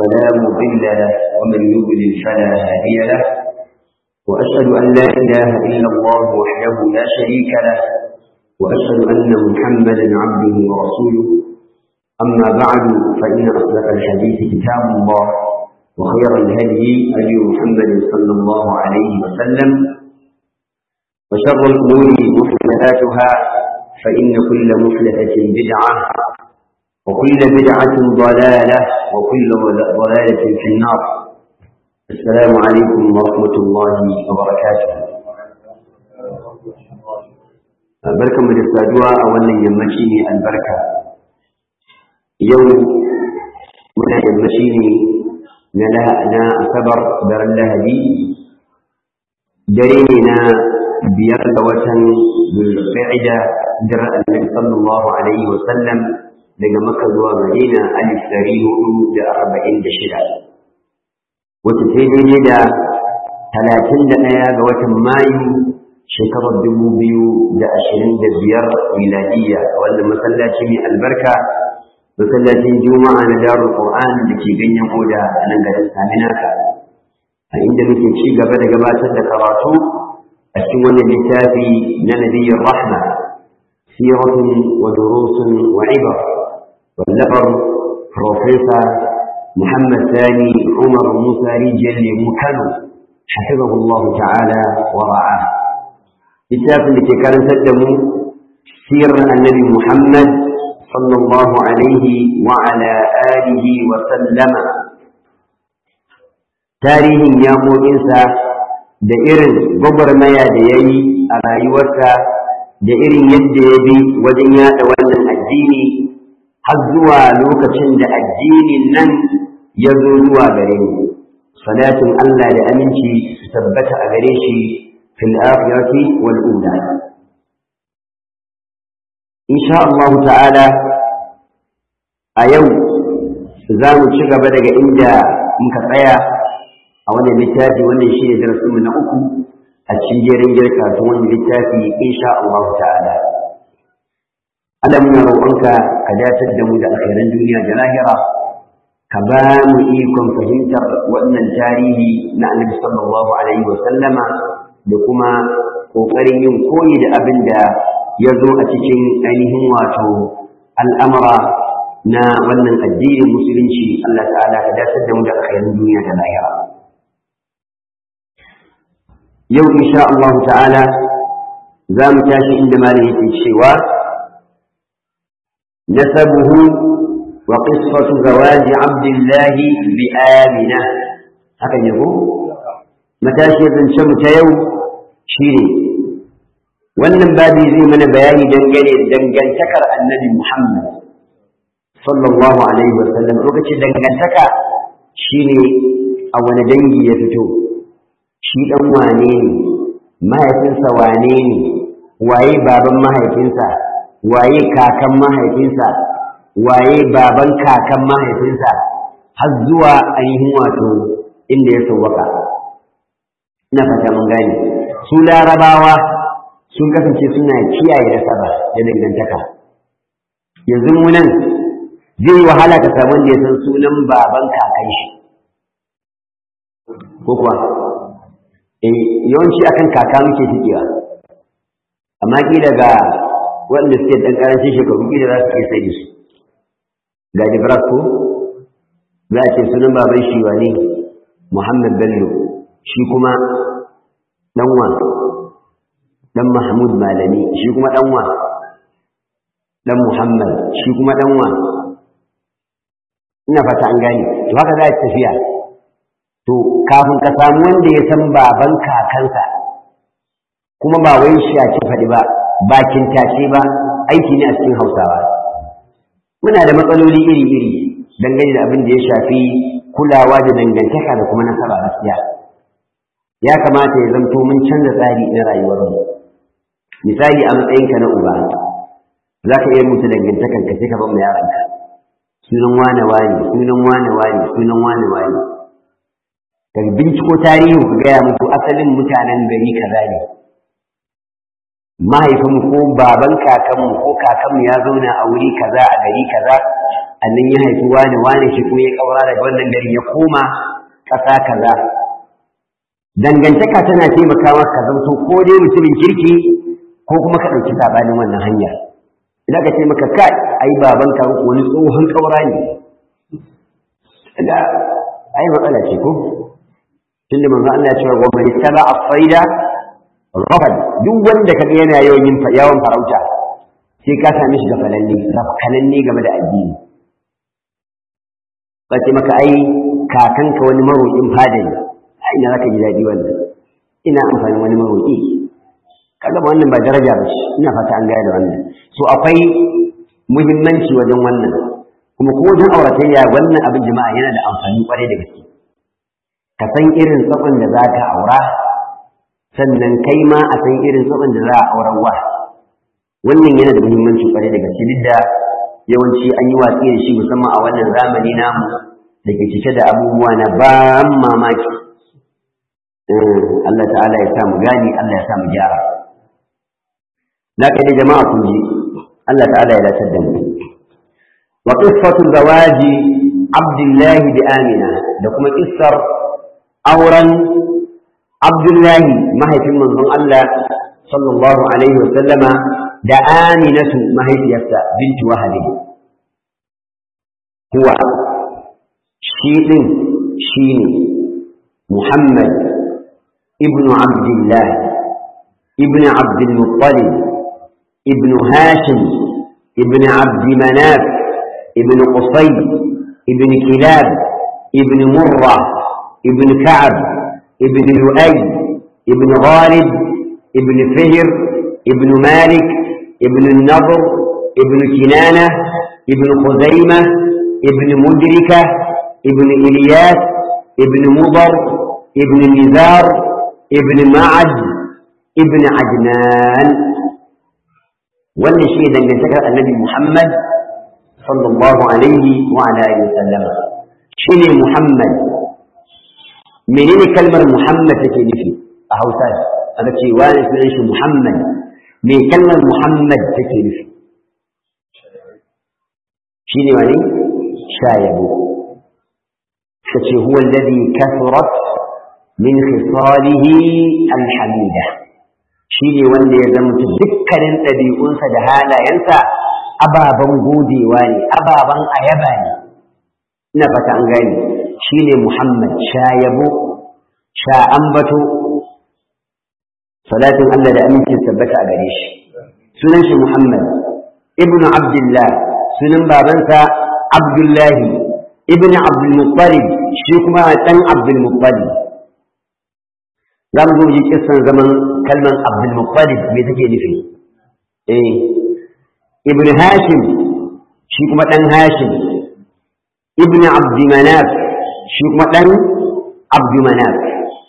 فلا مضل له ومن يضلل فلا هادي له وأشهد أن لا إله إلا الله وحده لا شريك له وأشهد أن محمدا عبده ورسوله أما بعد فإن أصدق الحديث كتاب الله وخير الهدي هدي محمد صلى الله عليه وسلم وشر الأمور محدثاتها فإن كل محدثة بدعة وكل بدعة ضلالة وكل ضلالة في النار السلام عليكم ورحمة الله وبركاته barkan mu da saduwa a wannan yammaci ne albarka yau muna yammaci ne na asabar daren lahadi dare ne na biyar da watan zulqa'ida daren annabi sallallahu alaihi wa sallam daga makka zuwa madina alif dari hudu da arba'in da shida wata sai daidai da talatin da ɗaya ga watan mayu shekarar dubu biyu da ashirin da biyar miladiyya wanda masallaci mai albarka masallacin juma'a na darul qur'an da ke ganyen oda a nan garin saminaka a inda muke ci gaba da gabatar da karatu a cikin wannan littafi na nabiyyar rahma siratun wa durusun wa ibar wallafar profesa muhammad sani umar musa rijiyar lemu kano حفظه الله تعالى ورعاه littafin da ke karantar da mu sirar annabi Muhammad sallallahu alaihi wa ala alihi wa sallama tarihin yamoginsa da irin gwagwarmaya da ya yi a rayuwarsa da irin yadda ya bi wajen yada wannan addini har zuwa lokacin da addinin nan ya zo zuwa gare mu salatin Allah da aminci su tabbata a gare shi في الآخرة والأولى إن شاء الله تعالى أيوم زام شغب daga inda muka tsaya a wannan littafi wannan shi ne darasin mu na uku a cikin jerin girka ta wannan littafi insha Allah ta'ala Allah muna roƙonka ka datar da mu da alkhairan duniya da lahira ka ba mu ikon fahimtar wannan tarihi na Annabi sallallahu alaihi wa sallama da kuma ƙoƙarin yin koyi da abin da ya zo a cikin ainihin wato al'amura na wannan addinin musulunci Allah ta'ala ka dasar da mu da alkhairin duniya da lahira. Yau insha Allah ta'ala za mu tashi inda malam yake cewa nasabuhu wa qisfatu zawaji abdullahi bi amina haka ne ko matashiyar zance mu ta yau shi ne wannan babi zai mana bayani dangane da dangantakar annabi Muhammad sallallahu alaihi wasallam lokacin dangantaka shine a wani dangi ya fito shi dan wane ne mahaifinsa wane ne waye baban mahaifinsa waye kakan mahaifinsa waye baban kakan mahaifinsa har zuwa ainihin wato inda ya sauwaka ina fata mun gane su larabawa sun kasance suna kiyaye nasaba da dangantaka yanzu mu nan zai wahala ka samu wanda ya san sunan baban kakan shi ko kuwa eh yawanci akan kaka muke tikewa amma ki daga waɗanda suke ɗan ƙarancin shekaru ki da za su iya sai su ga jibras ko za a ce sunan baban shi wane muhammad bello shi kuma ɗanwa ɗan mahmud malami shi kuma ɗanwa ɗan muhammad shi kuma ɗanwa ina fata an gani to haka za a tafiya to kafin ka samu wanda ya san baban kakansa kuma ba wai shi a ci faɗi ba bakin tace ba aiki ne a cikin hausawa muna da matsaloli iri-iri dangane da abin da ya shafi kulawa da dangantaka da kuma nasaba gaskiya ya kamata ya zamto mun canza tsari na rayuwarmu misali a matsayinka na uba za ka iya mutu dangantakan ka sai ka ban yaranka sunan wane wane sunan wane wane sunan wane wane ka binciko tarihi ku gaya muku asalin mutanen gari kaza ne mahaifinmu ko baban kakanmu ko kakanmu ya zauna a wuri kaza a gari kaza a a nan ya haifi wani wani shi kuma ya ƙaura daga wannan gari ya koma ƙasa kaza dangantaka tana taimaka maka ka zanto ko dai mutumin kirki ko kuma ka ɗauki sabanin wannan hanyar idan ka ce maka kai ai baban ka ko wani tsohon ƙaura ne da ai matsala ce ko tunda manzo Allah ya ce wa man ittaba as-sayda rafad duk wanda kaga yana yawan yin yawan farauta sai ka same shi ga falalle rafkalalle game da addini ba ce maka ai kakanka wani maroƙin fada ne a ina zaka ji daɗi wannan ina amfani wani maroƙi kaga ba wannan ba daraja ba ce ina fata an gaya da wannan so akwai muhimmanci wajen wannan kuma ko wajen auratayya wannan abin jama'a yana da amfani kwarai da gaske ka san irin tsakon da za ka aura sannan kai ma a san irin tsakon da za a auren wa wannan yana da muhimmanci kwarai da gaske duk da yawanci an yi watsi da shi musamman a wannan zamani namu da ke cike da abubuwa na ban mamaki Allah ta'ala ya sa mu gani Allah ya sa mu gyara na kai da jama'a kun ji Allah ta'ala ya dace da mu wa qissatu zawaji Abdullah bi Amina da kuma kissar auren Abdullahi mahaifin manzon Allah sallallahu alaihi wa sallama da Aminatu mahaifiyarsa bintu Wahabi huwa shi din shine Muhammad ibnu Abdullah ibn Abd al-Muttalib ibn Hashim ibn Abd Manaf ibn Qusay ibn Kilab ibn Murrah ibn Ka'ab ibn Lu'ay ibn Ghalib ibn Fihr ibn Malik ابن النضر ابن كنانة ابن خزيمة ابن مدركة ابن إلياس ابن مضر ابن نزار ابن معد ابن عدنان wannan shi ne dangantakar annabi Muhammad sallallahu alaihi wa ala alihi wasallam shine Muhammad menene kalmar Muhammad take nufi a Hausa aka ce wani sunan shi Muhammad me kalmar Muhammad take nufi shi ne wani shayabo suka ce huwa alladhi kathurat min khisalihi alhamida shi ne wanda ya zama dukkanin ɗabi'unsa da halayensa ababen godewa ne ababen ayaba ne ina fata an gani shi ne Muhammad shayabo sha ambato salatin Allah da amincin tabbata a gare shi sunan shi Muhammad ibn Abdullah sunan babansa Abdullahi ibn Abdul Muttalib shi kuma dan Abdul Muttalib za mu zo ji kissan zaman kalman Abdul Muttalib me take nufi eh ibn Hashim shi kuma dan Hashim ibn Abd Manaf shi kuma dan Abd Manaf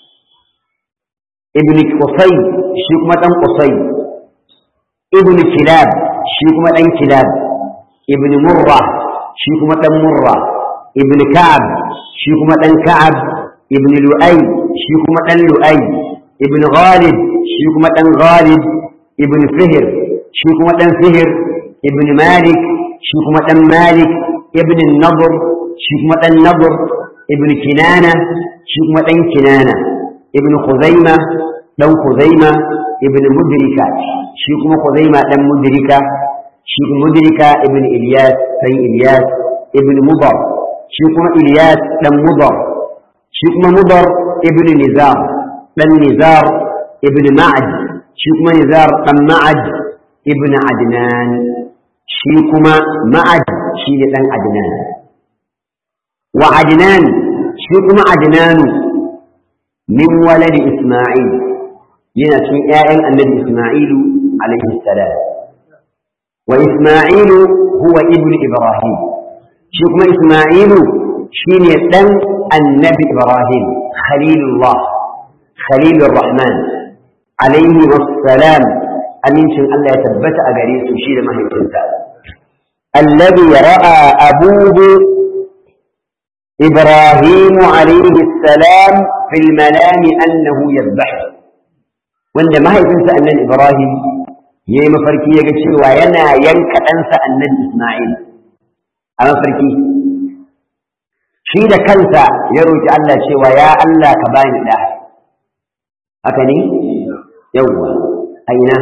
ibn Qusay shi kuma dan Qusay ibn Kilab shi kuma dan Kilab ibn Murra shi kuma dan Murra ibn Ka'ab shi kuma dan Ka'ab ibn Lu'ay shi kuma dan Lu'ay ibn Ghalib shi kuma dan Ghalib ibn Fihr shi kuma dan Fihr ibn Malik shi kuma dan Malik ibn Nadr shi kuma dan Nadr ibn Kinana shi kuma dan Kinana ibn Khuzaima dan Khuzaima ibn Mudrika shi kuma Khuzaima dan Mudrika shi kuma Mudrika ibn Ilyas dan Ilyas ibn Mudar shi kuma Ilyas dan Mudar shi kuma Mudar ibn Nizar dan Nizar ibn Ma'ad shi kuma Nizar dan Ma'ad ibn Adnan shi kuma Ma'ad shi ne dan Adnan wa Adnan shi kuma Adnanu min waladi Isma'il yana cikin ‘ya'yan annabi Ismailu alaihi salam. Wa Ismailu huwa ibn Ibrahim, shi kuma Ismailu shi ne ɗan annabi Ibrahim, Khalilullah, Khalilur Rahman, alaihi wassalam, amincin Allah ya tabbata a gare su shi da mahaifinsa. Allabi ra'a abubu إبراهيم عليه السلام في المنام أنه يذبحه wanda mahaifinsa annabi Ibrahim ya yi mafarki ya ga cewa yana yanka ɗansa annabi Ismail a mafarki shi da kansa ya roki Allah cewa ya Allah ka bani da haka ne yawwa aina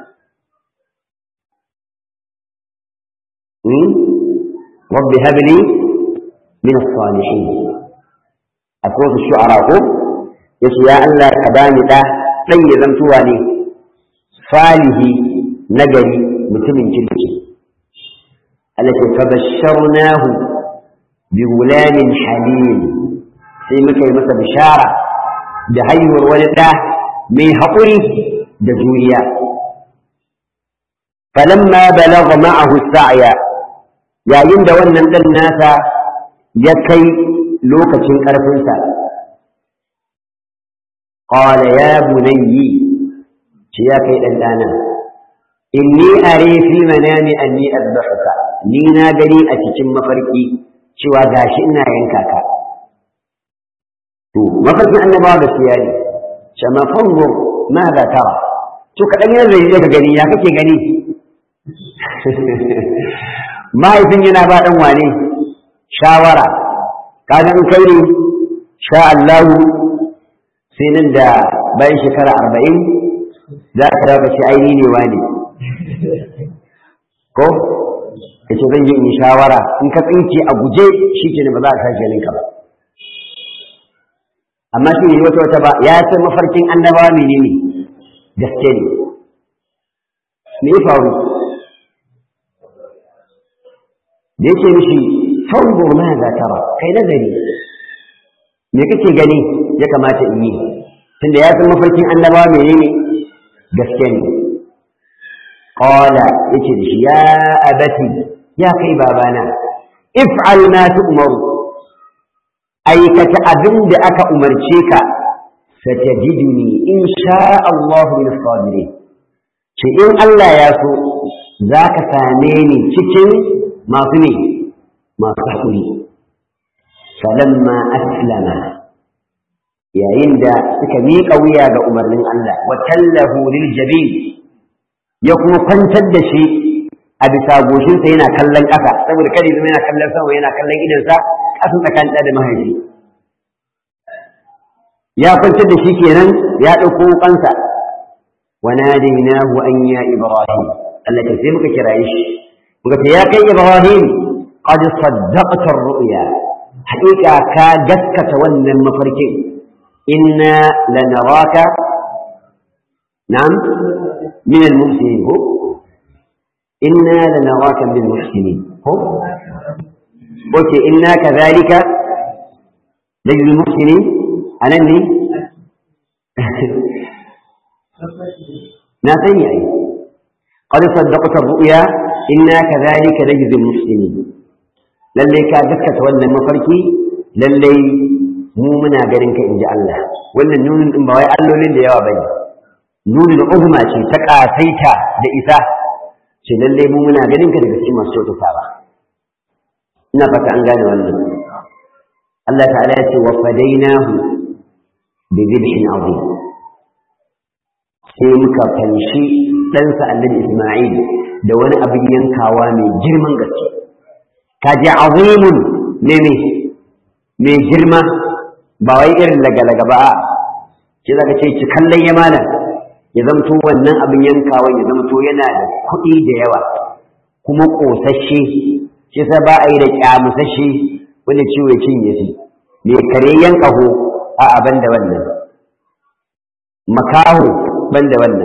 رب هب لي من الصالحين أسوة الشعراء يسوع يا الله كباني ده طي زمتواني صالح نجري متمن جلجي التي فبشرناه بغلام حليم sai muka yi masa bishara da haihuwar wani ɗa mai haƙuri da juriya falamma balagha ma'ahu sa'ya yayin da wannan ɗan nasa ya kai lokacin ƙarfinsa qala ya bunayyi ce ya kai ɗan ɗana inni are fi manami anni azbahuka ni na gani a cikin mafarki cewa gashi ina yanka ka to mafarkin annabawa gaskiya ne shama fanzur ma za tara to kaɗan yanzu zai ka gani ya kake gani mahaifin yana ba ɗan wane shawara kaga in kai ne sha Allahu sai nan da bayan shekara arba'in za ka dawo ce aini ne wane ko ka ce zan yi in shawara in ka tsinke a guje shi ke ba za a sake ninka ba amma shi ne wata wata ba ya san mafarkin annabawa menene gaske ne me ya faru da yake mishi fanzur ma za tara kai nazari me kake gani ya kamata in yi tunda ya san mafarkin annabawa menene gaske ne qala yace da shi ya abati ya kai babana if'al ma tu'maru aikata abin da aka umarce ka satajiduni in sha Allah min as-sabirin ce in Allah ya so zaka same ni cikin masu ne masu haƙuri falamma aslama yayin da suka miƙa wuya ga umarnin Allah wa tallahu lil jabin ya kuma kwantar da shi a bisa goshinsa yana kallon ƙasa saboda kada zama yana kallon sama yana kallon idansa ƙasan tsakanin da mahaifi ya kwantar da shi kenan ya ɗauko wukansa wa nadainahu an ya ibrahim Allah ta sai muka kiraye shi muka ce ya kai ibrahim qad saddaqta ar-ru'ya haƙiƙa ka gaskata wannan mafarkin inna lanaraka na'am min al-muhsinin ko inna lanaraka min al-muhsinin ko oke inna kadhalika lajil al-muhsinin anan ne na sani ai qad saddaqta ar-ru'ya inna kadhalika najzi al-muhsinin lalle ka gaskata wannan mafarki lalle mu muna ganin ka inji Allah wannan nunin din ba wai allolin da yawa bane nunin uzma ce ta kasaita da isa ce lalle mu muna ganin ka daga cikin masu kyautata ba ina fata an gane wannan Allah ta'ala ya ce wa fadainahu bi dhibhin azim sai muka fanshi ɗansa annabi Isma'il da wani abin yankawa mai girman gaske kaji azimun ne ne mai girma ba wai irin laga-laga ba ce zaka ce ci kallon ya mana ya zamto wannan abin yankawa ya zamto yana da kuɗi da yawa kuma ƙosashe shi sa ba a yi da ƙyamusashe wanda ciwo ya cinye shi mai kare yankaho a abin da wannan makaho ban da wannan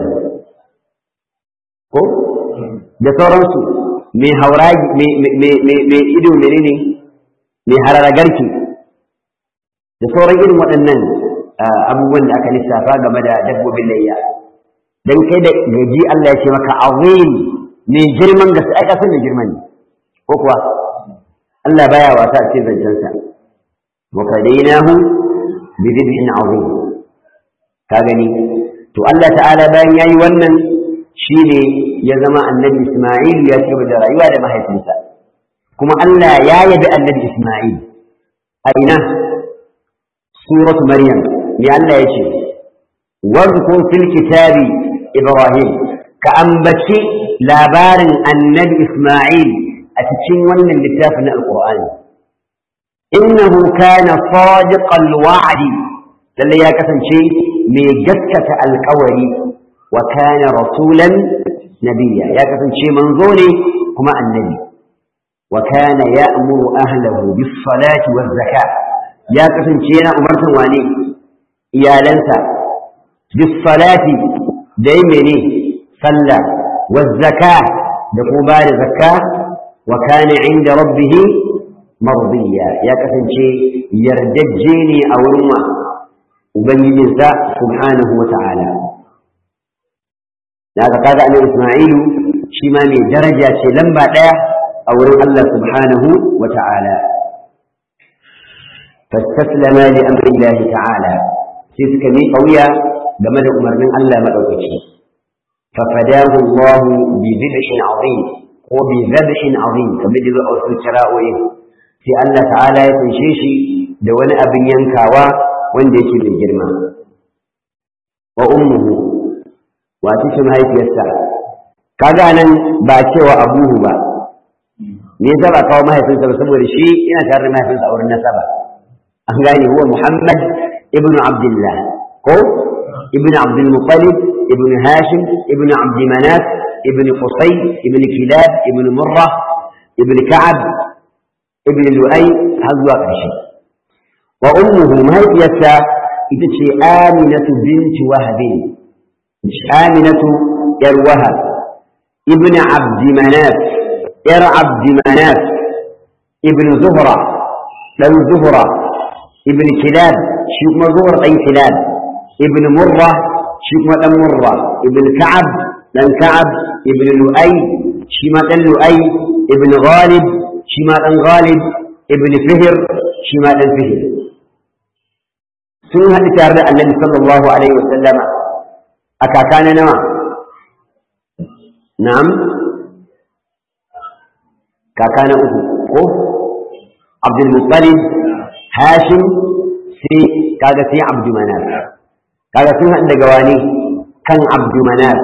ko da sauransu mai hauragi mai ido menene mai hararagarki da sauran irin waɗannan abubuwan da aka lissafa game da dabbobin layya dan kai da gaji Allah ya ce maka azim mai girman gaske ai kasan da girman ne ko kuwa Allah baya wasa a cikin zancensa wa fadainahu bi dhibhin azim ka gani to Allah ta'ala bayan yayi wannan shine ya zama annabi Isma'il ya ci da rayuwa da mahaifinsa kuma Allah ya yabi annabi Isma'il a ina suratu Maryam ne Allah ya ce wadhkur fil kitabi Ibrahim ka ambaci labarin annabi Isma'il a a cikin wannan littafin na alqur'ani innahu kana sadiqal wa'di lalle ya kasance mai gaskata alƙawari wa kana rasulan nabiyya ya kasance manzo ne kuma annabi wa kana ya'muru ahlahu bis salati waz zakat ya kasance yana umartan wane iyalansa bis salati da yi mene sallah waz zakat da kuma ba da zakka wa kana inda rabbih mardiya ya kasance yardajje ne a wurin wa ubangijinsa subhanahu wa ta'ala da aka kaga annabi Isma'ilu shi ma mai daraja ce lamba ɗaya a wurin Allah subhanahu wa ta'ala fastaslama li amri Allah ta'ala sai suka mi kauya game da umarnin Allah madaukaki fa fadahu Allah bi dhibhin azim ko bi dhabhin azim kamar da a wasu kira'o'i sai Allah ta'ala ya kunshe shi da wani abin yankawa wanda yake da girma wa ummuhu wace ce mahaifiyarsa kaga nan ba cewa abuhu ba me yasa ba kawo mahaifinsa ba saboda shi yana tare da mahaifinsa a wurin nasaba an gane huwa muhammad ibn abdullah ko ibn abdul muttalib ibn hashim ibn abd manaf ibn qusay ibn kilab ibn murra ibn ka'ab ibn lu'ay har zuwa ƙarshe wa ummuhu mahaifiyarsa ita ce aminatu binti wahabin aminatu yar wahab ibn abd manaf yar abd manaf ibn zuhra dan zuhra ibn kilab shi kuma zuhra dan kilab ibn murra shi kuma dan murra ibn ka'ab dan ka'ab ibn lu'ay shi ma dan lu'ay ibn ghalib shi ma dan ghalib ibn fihr shi ma dan fihr sun haɗu tare da annabi sallallahu alaihi wa sallama a kaka na nawa na'am kaka na uku ko abdul muttalib hashim sai kaga sai abdu manaf kaga sun haɗu daga wani kan abdu manaf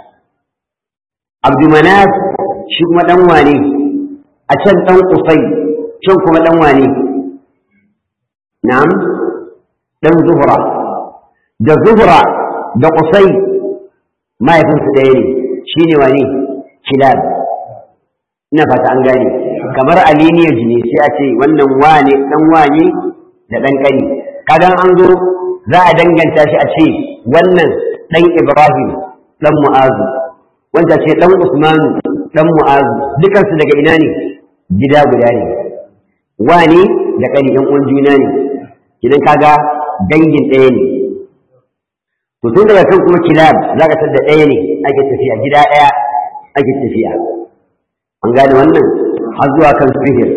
abdu manaf shi kuma dan wane a can dan kusai can kuma dan wane na'am dan zuhra da zuhra da kusai mahaifinsu ɗaya ne shi ne wane kilab ina fata an gane kamar aliniyar jini sai a ce wannan wane dan wane da dan kani kadan an zo za a danganta shi a ce wannan dan ibrahim dan mu'azu wanda ce dan usmanu dan mu'azu dukansu daga ina ne gida guda ne wane da kani ɗan uwan juna ne idan kaga dangin ɗaya ne to tun daga kan kuma kilab za ka da ɗaya ne ake tafiya gida ɗaya ake tafiya an gane wannan har zuwa kan sihir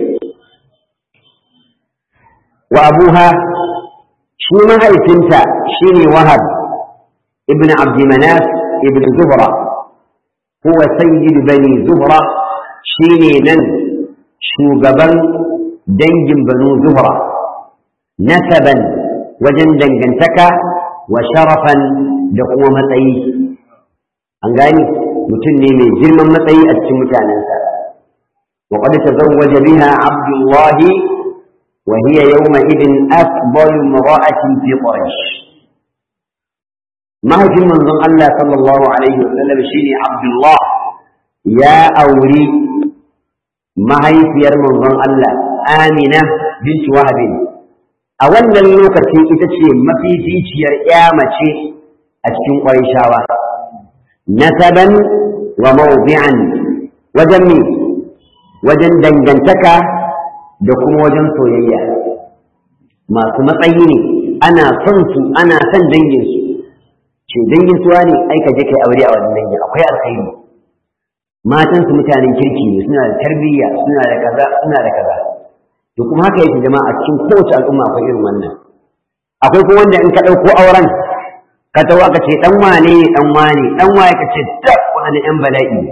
wa abuha shi mahaifinta shine wahab ibn abd manaf ibn zuhra huwa sayyid bani zuhra shine nan shugaban dangin banu zuhra nasaban wajen dangantaka wa sharafan da kuma matsayi an gani mutum ne mai girman matsayi a cikin mutanensa wa qad tazawwaja biha abdullahi wa hiya yawma idin afdal imra'atin fi quraish mahaifin manzon Allah sallallahu alaihi wa sallam shine abdullah ya auri mahaifiyar manzon Allah amina bint wahab a wannan lokacin ita ce mafificiyar ya mace a cikin ƙwarishawa nasaban wa mawdi'an wajen me wajen dangantaka da kuma wajen soyayya masu matsayi ne ana son su ana son dangin su ce dangin su ne ai ka je kai aure a wannan dangin akwai alkhairi matan su mutanen kirki ne suna da tarbiyya suna da kaza suna da kaza to kuma haka yake jama'a a cikin kowace al'umma akwai irin wannan akwai kuma wanda in ka ɗauko auren ka tawo aka ce dan wane ne dan wane dan waye ka ce ta wani yan bala'i ne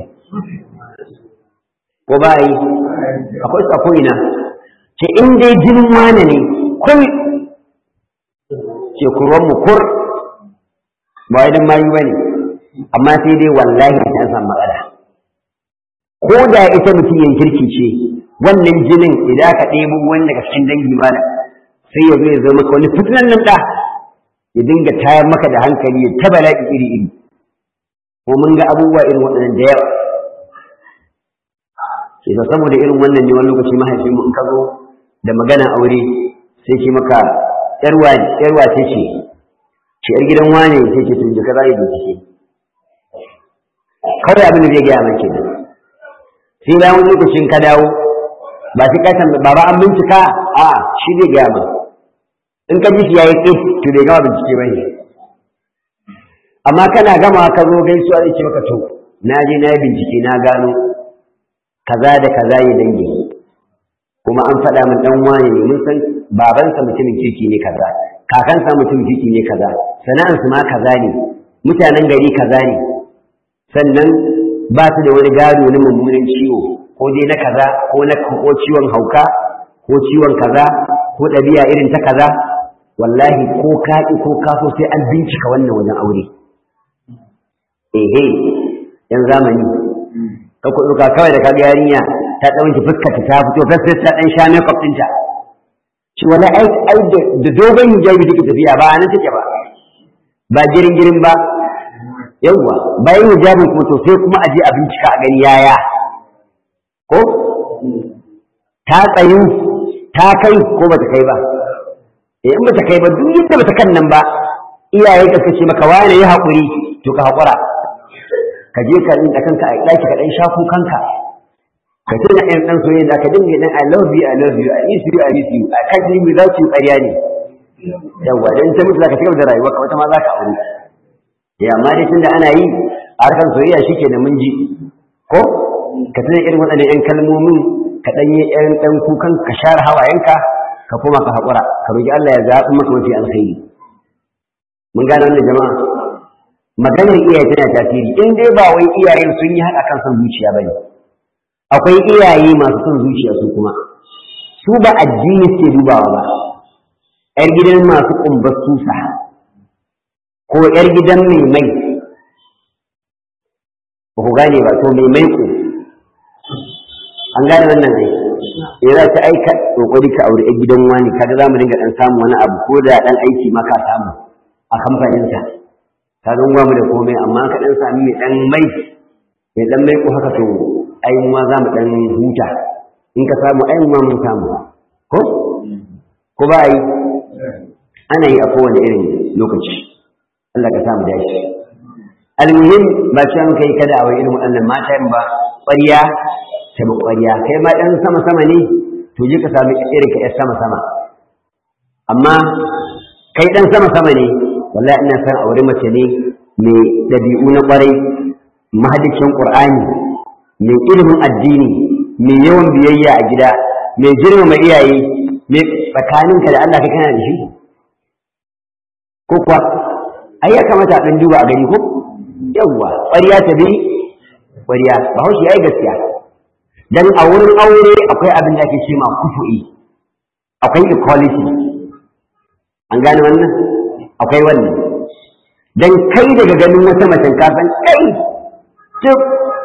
ko ba yi akwai su akwai ina ce in dai jinin wane ne kun ce kurwan mu kur ba wai dan mayu bane amma sai dai wallahi ta san matsala ko da ita mutum yin kirki ce wannan jinin idan ka ɗebo wani daga cikin dangi mana sai ya zo ya zama maka wani fitinan nan ɗa ya dinga tayar maka da hankali ya ta bala'i iri iri ko mun ga abubuwa irin waɗannan da yawa sai saboda irin wannan ne wani lokaci mahaifin mu in ka zo da magana aure sai ce maka yarwa yarwa ce ce ce yar gidan wane sai ce tun jika za yi bincike kawai abin da zai gaya maka kenan sai bayan wani lokacin ka dawo ba sai ka san baba an bincika a shi zai gaya ma in ka ji shi yayi tsit to bai gama bincike ba ne amma kana gama ka zo gaisuwa zai ce maka to na je na yi bincike na gano kaza da kaza ya dangi kuma an faɗa min dan wani ne mun san babansa mutumin kirki ne kaza kakansa mutumin kirki ne kaza sana'ansu ma kaza ne mutanen gari kaza ne sannan ba su da wani gado na mummunan ciwo ko dai na kaza ko na ko ciwon hauka ko ciwon kaza ko ɗabi'a irin ta kaza wallahi ko ka ko ka so sai an bincika wannan wajen aure ehe yan zamani ka ku ɗauka kawai da kaga yarinya ta ɗauki fuskar ta fito fes ta ɗan sha makeup ɗinta shi wala ai ai da dogon hijabi take tafiya ba nan take ba ba girin girin ba yawwa bayan hijabin ko to sai kuma aje a bincika a gani yaya ko ta tsayu ta kai ko bata kai ba eh in bata kai ba duk yadda bata kan nan ba iyaye ka kace maka wani ya haƙuri to ka haƙura ka je ka rinka kanka a ɗaki ka ɗan shafu kanka ka tuna ɗan ɗan soyayya da ka dinga ɗan I love you I love you I miss you I miss you a kan jini za su yi ƙarya ne yawwa dan ta mutu za ka cigaba da rayuwa ka wata ma za ka aure ya amma dai tunda ana yi a harkar soyayya shi ke da mun ji ko ka tuna irin waɗannan ƴan kalmomin ka ɗan yi ƴan ɗan kukan ka share hawayenka ka koma ka haƙura ka roƙi Allah ya zaɓi maka mafi alkhairi mun gane wannan jama'a maganar iyaye tana tasiri in dai ba wai iyayen sun yi haka kan son zuciya bane akwai iyaye masu son zuciya su kuma su ba addini suke dubawa ba yar gidan masu kumbar susa ko yar gidan mai mai ba ku gane ba to mai mai ku an gane wannan ne ya za ta aika kokari ka aure yar gidan wani kaga za mu dinga dan samu wani abu ko da dan aiki ma ka samu a kamfaninsa ka zan mu da komai amma ka dan sami mai dan mai mai dan mai ko haka to ai mu ma za mu dan huta in ka samu ai mu ma mun samu ko ko ba yi ana yi a kowane irin lokaci Allah ka samu dashi almuhim ba ce muka yi kada a wai irin waɗannan mata ba ƙwarya ta bi ƙwarya kai ma ɗan sama sama ne to je ka sami irin ka sama sama amma kai ɗan sama sama ne wallahi ina san aure mace ne mai ɗabi'u na ƙwarai mahadicin ƙur'ani mai ilimin addini mai yawan biyayya a gida mai girmama iyaye mai tsakaninka da Allah kai kana da shi ko kuwa ai ya kamata a ɗan duba a gani ko yawwa ƙwariya ta bi ƙwariya ba haushi ya yi gaskiya dan a wurin aure akwai abin da ake ce ma kufu'i akwai equality an gane wannan akwai wannan dan kai daga ganin wata macen ka san kai tuk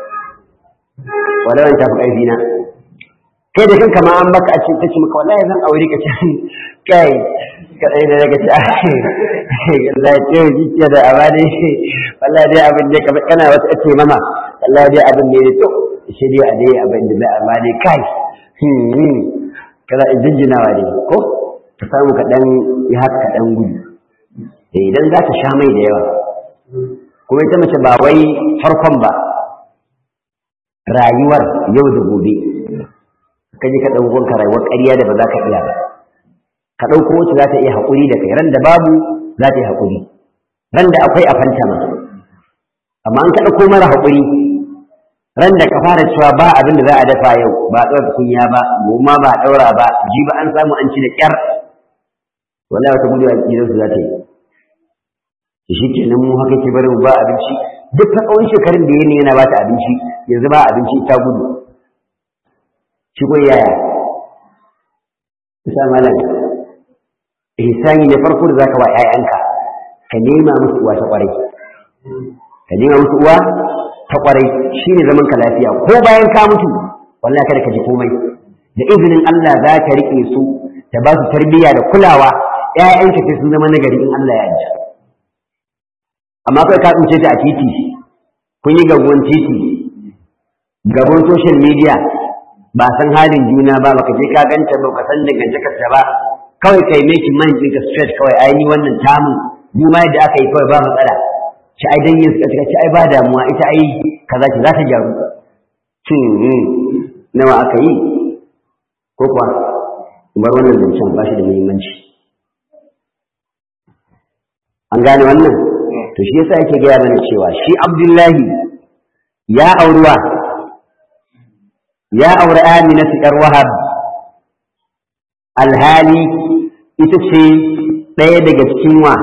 wala ta fi ƙarfi na kai da kanka ma an baka a cikin kace maka wallahi zan aure ka can kai ka dai da daga ta Allah ya ce ji da amane wallahi dai abin ne kamar kana wata ce mama wallahi dai abin ne to shi dai a dai abin da amane kai kana jinjinawa ne ko ka samu ka dan yi haka ka dan gudu idan za ta sha mai da yawa kuma ita mace ba wai farkon ba rayuwar yau da gobe ka je ka ɗauko ka rayuwar ƙarya da ba za ka iya ba ka ɗauko wacce za ta iya haƙuri da kai ran da babu za ta yi haƙuri ran da akwai a fanta ma amma an ka ɗauko mara haƙuri ran da ka fara cewa ba abin da za a dafa yau ba a ɗaura kunya ba goma ba a ɗaura ba ji ba an samu an ci da ƙyar wallahi wata gudu a gidansu za ta yi shi ke nan mu haka ke bari mu ba abinci duk ta tsawon shekarun da yanayi yana ba ta abinci yanzu ba abinci ta gudu shi ko yaya isa malam ihsani na farko da zaka wa ƴaƴanka ka nema musu uwa ta kwarai ka nema musu uwa ta kwarai shine zaman ka lafiya ko bayan ka mutu wallahi kada ka ji komai da izinin Allah za ka rike su ta ba su tarbiyya da kulawa ƴaƴanka sai sun zama nagari in Allah ya yarda amma kai ka tsince ta a titi kun yi gabuwan titi gaban social media ba san halin juna ba baka je ka ganta ba ka san dangantakar ta ba kawai kai make man ɗinka straight kawai ai ni wannan tamun ni ma yadda aka yi kawai ba matsala ci ai dan yin suka ci ai ba damuwa ita ai kaza ki za ta gyaru cin nawa aka yi ko kuwa bar wannan zancen ba shi da muhimmanci an gane wannan to shi yasa yake gaya mana cewa shi abdullahi ya auruwa ya auri amina su ƴar wahab alhali ita ce ɗaya daga cikin wa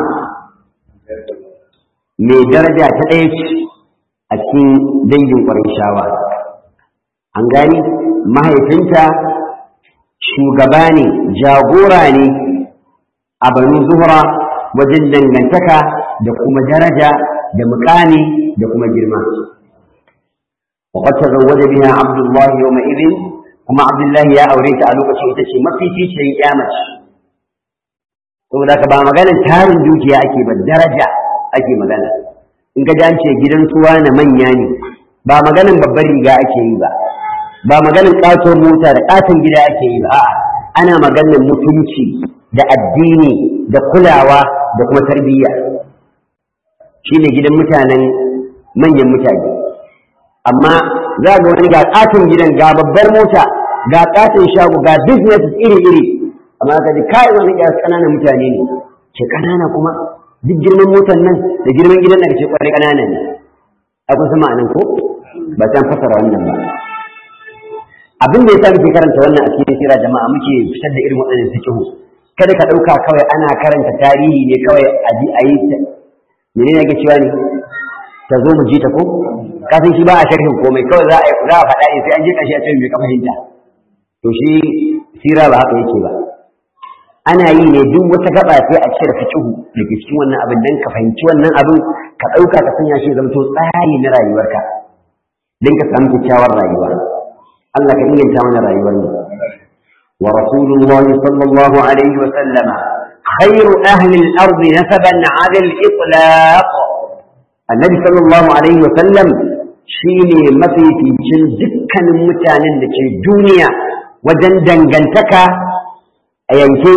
mai daraja ta ɗaya ce a cikin dangin ƙwarishawa an gani mahaifinta shugaba ne jagora ne a banu zuhra wajen dangantaka da kuma daraja da mukami da kuma girma وقد تزوج بها عبد الله يومئذ kuma Abdullahi ya aure ta a lokacin ita ce mafificiyar kyamace saboda ka ba maganar tarin dukiya ake ba daraja ake magana in ka an ce gidan suwa na manya ne ba maganar babbar riga ake yi ba ba maganar ƙaton mota da ƙaton gida ake yi ba a'a ana maganar mutunci da addini da kulawa da kuma tarbiyya shine gidan mutanen manyan mutane amma za ga wani ga ƙaton gidan ga babbar mota ga ƙaton shago ga business iri-iri amma ka ji kai wani ya ƙananan mutane ne ce ƙanana kuma duk girman motar nan da girman gidan da ce kwarai ƙanana ne akwai sama nan ko ba ta fasara wannan ba abin da yasa muke karanta wannan a cikin sira jama'a muke fitar da irin waɗannan fikihu kada ka ɗauka kawai ana karanta tarihi ne kawai a ji a yi ta menene ake cewa ne ta zo mu ji ta ko kafin shi ba a sharhin komai kawai za a za a faɗa ne sai an je ƙarshe a ce mai fahimta to shi sira ba haka yake ba ana yi ne duk wata gaba sai a cire fikihu da ke cikin wannan abin dan ka fahimci wannan abin ka ɗauka ka sanya shi zama to tsari na rayuwarka don ka samu kyakkyawar rayuwa Allah ka inganta mana rayuwar mu wa rasulullah sallallahu alaihi wa sallama khairu ahli al-ard nasaban 'ala al-itlaq annabi sallallahu alaihi wa sallam shine mafificin dukkanin mutanen da ke duniya wajen dangantaka a yanke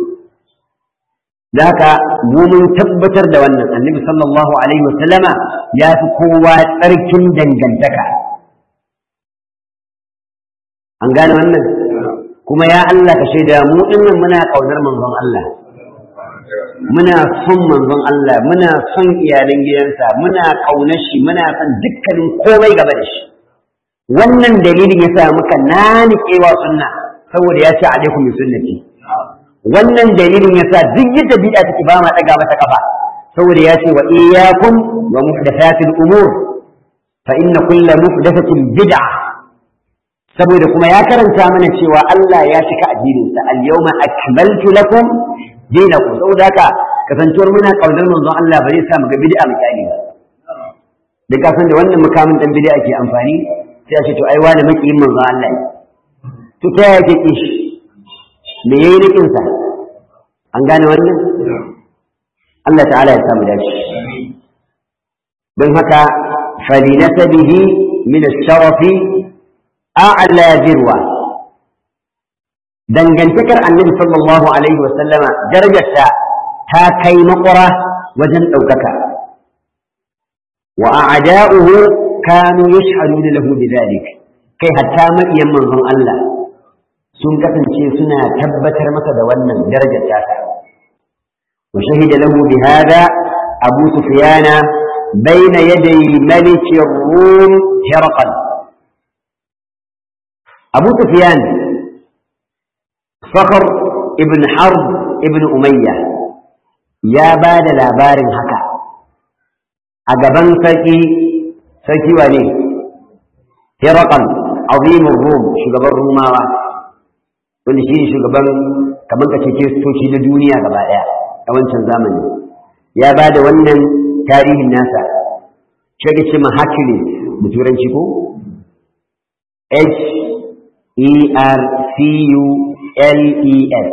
da haka mu mun tabbatar da wannan annabi sallallahu alaihi wasallama ya fi kowa tsarkin dangantaka an gane wannan kuma ya Allah ka shaida mu dinnan muna kaunar manzon Allah muna son manzon Allah muna son iyalan gidansa muna kaunar shi muna son dukkanin komai gaba da shi wannan dalilin yasa muka nanikewa sunna saboda ya ce alaikum bi sunnati wannan dalilin yasa duk yadda bid'a take ba ma daga mata kafa saboda ya ce wa iyyakum wa muhdathatil umur fa inna kulla muhdathatin bid'a saboda kuma ya karanta mana cewa Allah ya cika addinin sa al yawma akmaltu lakum dinakum saboda haka kasancewar muna kaunar manzon Allah ba zai sa mu ga bid'a mu kyale ba da kasan da wannan mukamin dan bid'a ke amfani sai a ce to ai wani makiyin manzon Allah ne to ta yaya ke kishi me yayi rikin sa an gane wannan Allah ta'ala ya samu dace don haka falinasabihi min ash-sharafi a'la dirwa dangantakar annabi sallallahu alaihi wa sallama darajarta ta kai makura wajen ɗaukaka wa a'da'uhu kanu yashhaduna lahu bidhalik kai hatta maƙiyan manzon Allah sun kasance suna tabbatar masa da wannan darajar tasa wa shahida lahu bi hada abu sufyana bayna yaday malik ar-rum hirqal abu sufyan fakhr ibn harb ibn umayya ya ba da labarin haka a gaban sarki sarki wane hirqal azimin rum shugaban rumawa wanda shi ne shugaban kamar ka ce kiristoci na duniya gaba ɗaya a wancan zamani ya ba da wannan tarihin nasa shi ce ma Hercules da turanci ko H E R C U L E S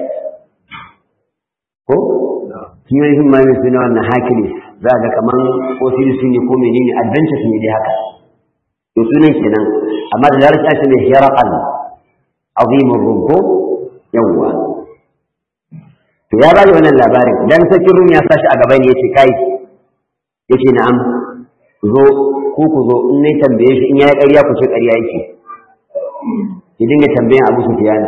ko shi ne kuma mai suna wannan Hercules za ga kaman ko sirisu ne ko menene adventures ne dai haka to sunan kenan amma da larabci ake ne hiraqal azimur rubu yawwa to ya bani wannan labarin dan sarkin rum ya sashi a gaba ne yace kai yace na'am zo ku ku zo in ne tambaye shi in yayi ƙarya ku ce ƙarya yake ki dinga tambayan Abu Sufyan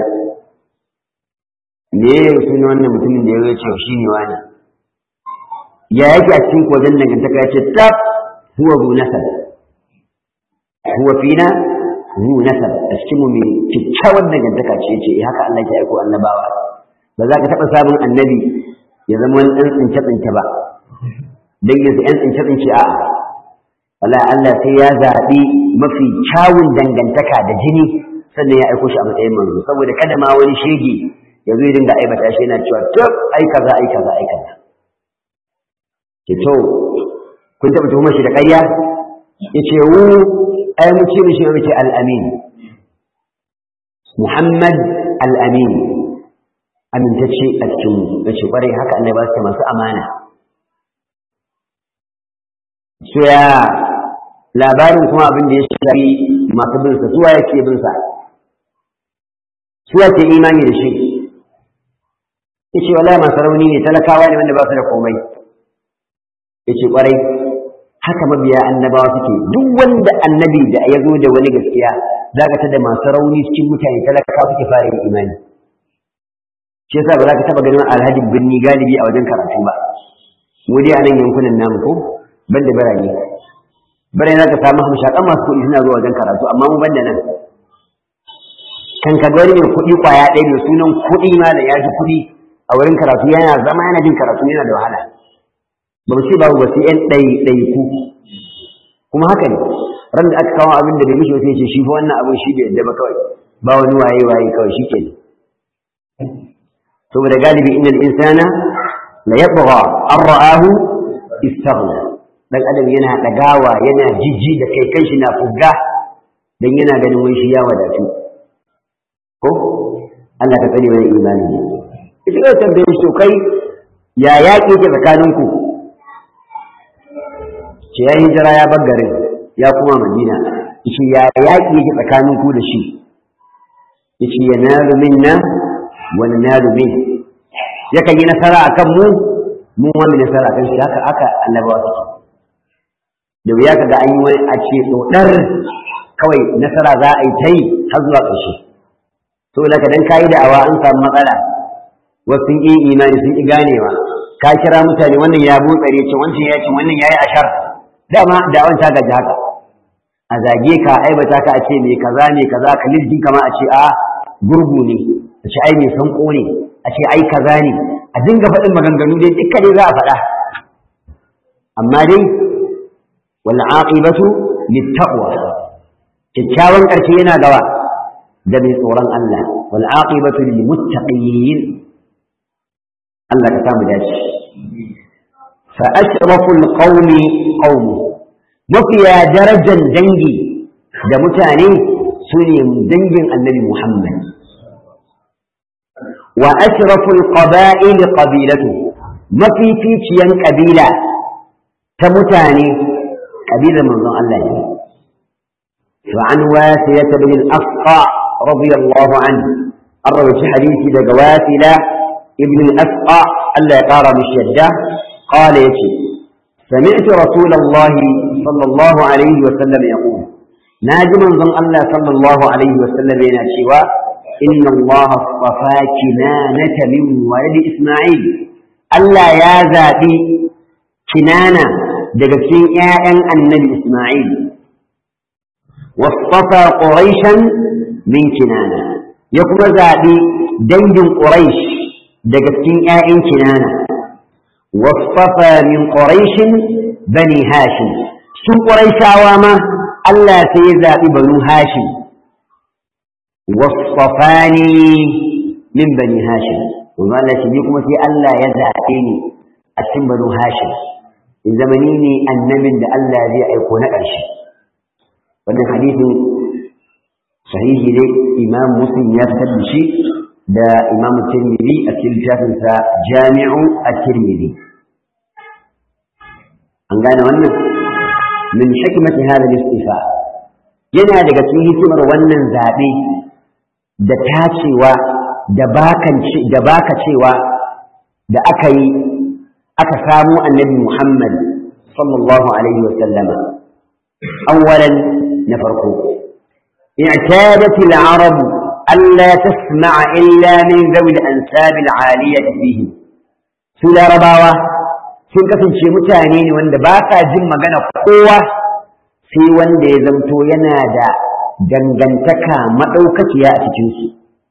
me ya suna wannan mutumin da ya ce shi ne wani ya yake a cikin wajen dangantaka ya ce tab huwa bu nasab huwa fina zu nasab a cikin mu mai kyakkyawar dangantaka ce ce haka Allah ya aiko annabawa ba za ka taɓa samun annabi ya zama wani ɗan tsince-tsince ba dangin su ‘yan tsince-tsince a wala Allah sai ya zaɓi mafi kyawun dangantaka da jini sannan ya aiko shi a matsayin manzo saboda kada ma wani shege ya zo ya dinga aibata shi yana cewa tab ai kaza ai kaza ai kaza ke to kun taɓa tuhumar shi da ƙarya ya ce wu ai mu ce mishi mu ce al-amin Muhammad al-amin amintacce a cikin mu ya ce ƙwarai haka Allah ba su masu amana so ya labarin kuma abin da ya shafi masu bin sa suwa yake bin sa suwa ke imani da shi yace wallahi masu rauni ne talakawa ne wanda ba su da komai yace kwarai haka mabiya annabawa suke duk wanda annabi da ya zo da wani gaskiya zaka ta da masu rauni cikin mutane talakawa suke fara yin imani shi yasa ba za ka taba ganin alhaji birni galibi a wajen karatu ba mu dai a nan yankunan namu ko ban da birane birane za ka samu hamshakan masu kuɗi suna zuwa wajen karatu amma mu ban da nan kan ka wani mai kuɗi ƙwaya ɗaya da sunan kuɗi ma da ya ji kuɗi a wurin karatu yana zama yana jin karatu yana da wahala ba mu ce babu ba sai ƴan ɗaiɗaiku kuma haka ne ran da aka kawo abin da bai mishi sai ce shi fa wannan abin shi bai yadda ba kawai ba wani waye waye kawai shi kenan saboda galibi innal insana la yabgha an ra'ahu istaghna dan adam yana dagawa yana jijji da kai kanshi na fugga dan yana ganin wai shi ya wadatu ko Allah ka tsare mana imani ne ita ga tambaye shi kai ya yaƙi ke tsakaninku ce ya hijira ya bar garin ya kuma madina yace ya yaƙi yake tsakaninku da shi yace yanalu minna wa nanalu min yakan yi nasara akan mu mu wani nasara akan shi haka aka annabawa suke da wuya kaga an yi wani a ce dodar kawai nasara za a yi ta yi har zuwa ƙarshe to da dan kayi da'awa an samu matsala wasu sun yi imani sun yi ganewa ka kira mutane wannan ya butsare ce wancan ya ce wannan ya yi ashar dama da'awan ta gaji haka a zage ka aibata ka a ce me kaza ne kaza ka lirgin kama a ce a gurgu ne a ce ai mai sanko ne a ce ai kaza ne a dinga faɗin maganganu dai dukka dai za a faɗa amma dai wal aqibatu littaqwa kyakkyawan ƙarshe yana gawa da mai tsoron Allah wal aqibatu lil muttaqin Allah ka samu dace fa ashraful qaumi qaumi mafiya darajar dangi da mutane su ne dangin annabi Muhammad wa ashraful qaba'il qabilatu mafificiyan kabila ta mutane kabilar manzon Allah ne فعن واسية بن الأفقع رضي الله عنه الروي حديث دقواتلة ابن الأفقع ألا يقار بالشدة قال يتي سمعت رسول الله صلى الله عليه وسلم يقول ناجم من الله صلى الله عليه وسلم ينشوا إن الله اصطفى كنانة من ولد إسماعيل ألا يا ذاتي كنانة دقسين يا النبي إسماعيل واصطفى قريشا من كنانة يقول ذاتي دنج قريش دقسين يا كنانة واصطفى من قريش بني هاشم سو قريش عواما ألا سيذا بنو هاشم واصطفاني من بني هاشم وما لا تبيكم في ألا يزعتني أتم بنو هاشم إن زمنيني النبي ألا ذي يكون أرشي wannan hadisin sahihi ne imam muslim ya fitar da shi da imam tirmidhi a cikin littafinsa jami'u at-tirmidhi an gane wannan min hikmati hada al-istifa yana daga cikin hikimar wannan zabe da tacewa da bakanci da baka cewa da aka yi aka samu annabi Muhammad sallallahu alaihi wa sallama awwalan na farko i'tadat al-arab alla tasma'a illa min dhawi al-ansab al-'aliyah fihi su larabawa sun kasance mutane ne wanda ba sa jin magana kowa sai wanda ya zamto yana da dangantaka maɗaukaciya a cikinsu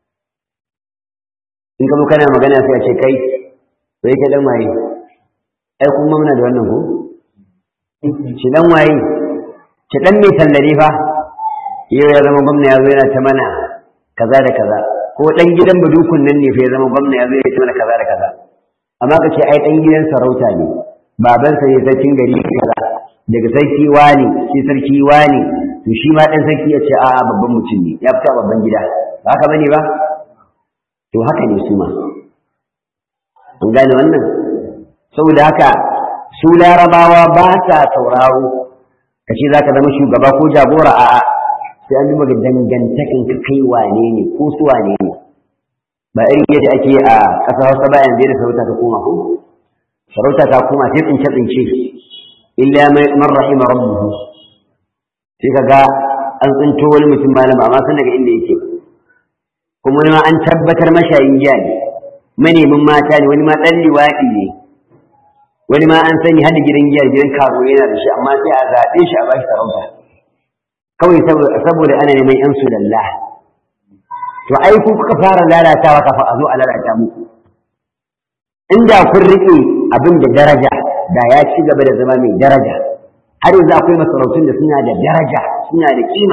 in ka kana magana sai a ce kai sai ka dan waye ai kuma muna da wannan ko shi dan waye ki dan mai tallare fa yau ya zama gwamna ya zo yana ta mana kaza da kaza ko dan gidan badukun nan ne fa ya zama gwamna ya zo yana ta mana kaza da kaza amma ka ce ai dan gidan sarauta ne babansa ne sarkin gari kaza daga sarki wani shi sarki wani to shi ma dan sarki ya ce a'a babban mutum ne ya fita babban gida ba haka bane ba to haka ne su ma an gane wannan saboda haka su larabawa ba sa sauraro ka ce za ka zama shugaba ko jagora a'a sai an duba dangantakan ka kai wane ne ko su wane ne ba irin yadda ake a ƙasar hausa ba yanzu da sarauta ta koma ko sarauta ta koma sai tsince tsince illa man rahima rabbuhu sai kaga an tsinto wani mutum malam amma san daga inda yake kuma wani ma an tabbatar mashayin giya ne manemin mata ne wani ma ɗan liwaɗi ne wani ma an sani hada gidan giya gidan karo yana da shi amma sai a zaɓe shi a bashi sarauta kawai saboda ana neman yan su lalla to ai ku kuka fara lalatawa kafin a zo a lalata muku inda kun riƙe abin da daraja da ya ci gaba da zama mai daraja har yanzu akwai masarautun da suna da daraja suna da kima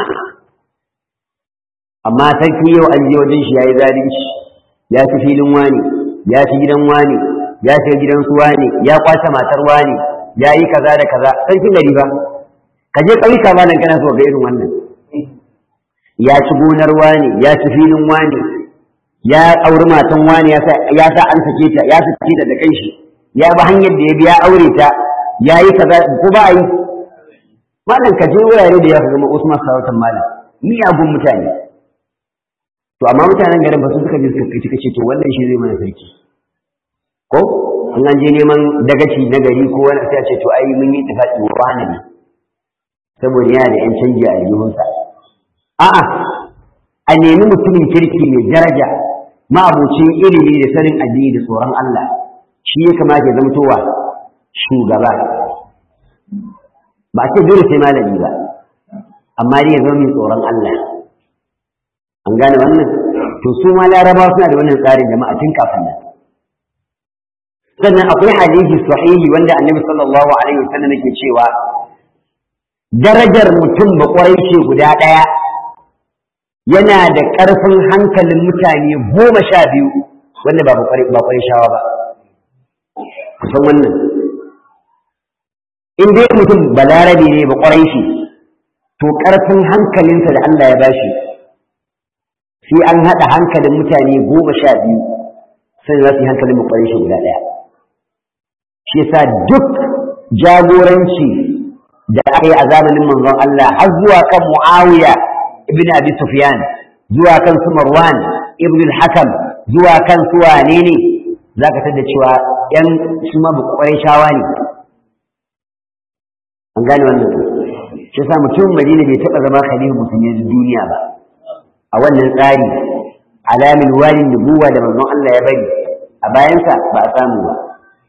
amma sarki yau an je wajen shi yayi zalunci ya ci filin wani ya ci gidan wani ya ci gidan su wani ya kwace matar wani ya yi kaza da kaza sarkin gari ba ka je ƙauyuka ma nan kana so ga irin wannan ya ci gonar wani ya ci filin wani ya auri matan wani ya sa an sake ta ya sake ta da kanshi ya bi hanyar da ya biya aure ta ya yi kaza ko ba a yi malam ka je wurare da ya ka zama Usman sarautar malam miyagun mutane to amma mutanen garin ba su suka je suka suka ce to wannan shi zai mana sarki ko in an je neman dagaci na gari ko wani sai a ce to ai mun yi tafaki wa wani ne saboda yana da yan canji a aljihunsa a'a a nemi mutumin kirki mai daraja ma'abucin ilimi da sanin addini da tsoron Allah shi ya kamata ya zamtowa shugaba ba a ce dole sai malami ba amma dai ya zama mai tsoron Allah an gane wannan to su ma laraba suna da wannan tsarin jama'a tun kafin nan sannan akwai hadisi sahihi wanda annabi sallallahu alaihi wasallam yake cewa darajar mutum ba ce guda ɗaya yana da ƙarfin hankalin mutane goma sha biyu wanda ba ba shawa ba kusan wannan in dai mutum balarabe ne ba ƙwarai shi to ƙarfin hankalinsa da Allah ya bashi sai an haɗa hankalin mutane goma sha biyu sai za su yi hankalin ƙwarai shi guda ɗaya shi yasa duk jagoranci da aka yi a zamanin manzon Allah har zuwa kan Muawiya ibn Abi Sufyan zuwa kan su Marwan ibn al-Hakam zuwa kan su wane ne zaka tada cewa yan su ma bukwai shawa ne an gane wannan shi yasa mutum Madina bai taba zama khalifa musulmi duniya ba a wannan tsari alamin walin nubuwa da manzon Allah ya bari a bayansa ba a samu ba